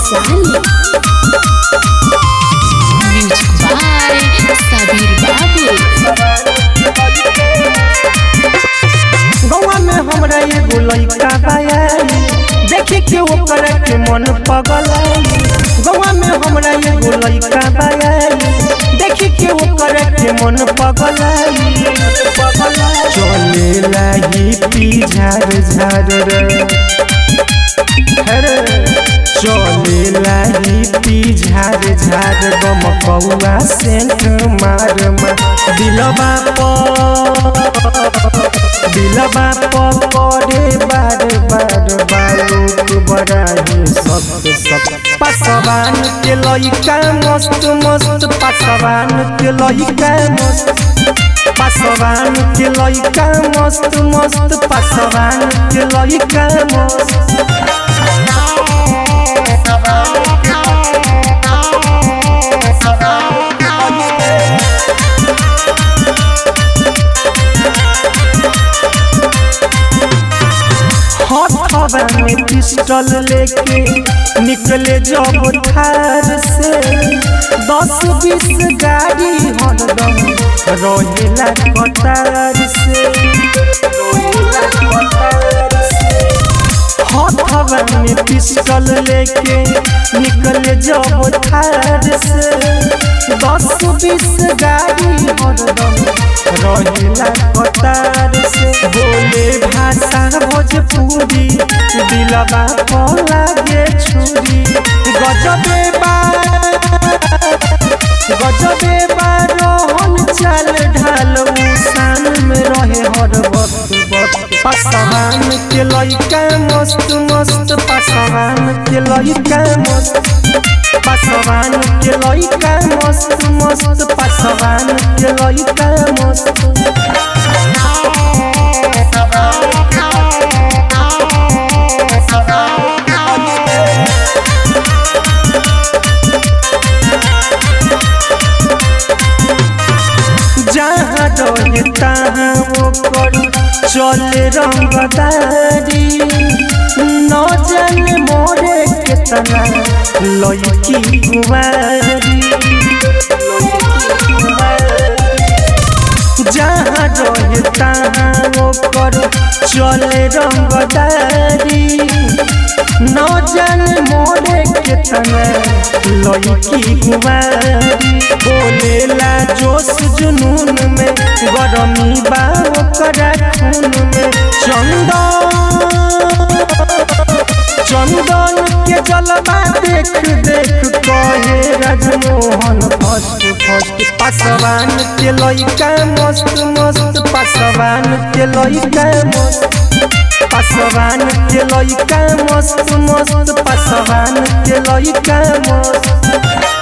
Vaishali music by Sabir बाबू गौवा में हमरा एगो लइका बायाई देखे के ओकर के मन पगलाई गौवा में हमरा एगो लइका बायाई देखे के ओकर के मन पगलाई चले लागी पी झार झार रे अरे चले लागी पी झार झार गम कौआ सेंट मार मार दिलबा पर दिलबा पकड़े बार बार बालूक बड़ाही सब सब पासवान के लइका मस्त मस्त पासवान के लइका मस्त पासवान के लइका मस्त मस्त पासवान के लइका मस्त हथवा में पिस्टल लेके निकले जब थार से दस बीस गाड़ी हरदम रहेला कतार से रहेला कतार से हथवा में पिस्टल लेके निकले जब थार से दस बीस गाड़ी हरदम रहेला कतार से बोले भाषा भोजपुरी दिलबा पर लागे छुरी गजबे बा गजबे बा रोहन चाल ढाल शान में रहे हर वक्त वक्त पासवान के लइका मस्त मस्त पासवान के लइका मस्त पासवान के लइका मस्त मस्त पासवान के लइका मस्त जहाँ रहे तहाँ ओकर चले रंगदारी न जाने मोरे केतना लड़की कुमारी जहाँ रहे तहाँ ओकर चले रंगदारी न जाने मोरे केतना लड़की कुमारी बोलेला जोश जुनून में गरमी बा ओकरा खून में चंदन चंदन के जलवा देख देख कहे राजमोहन फर्स्ट फर्स्ट पासवान के लइका मस्त मस्त पासवान के लइका मस्त पासवान के लइका मस्त मस्त पासवान के लइका मस्त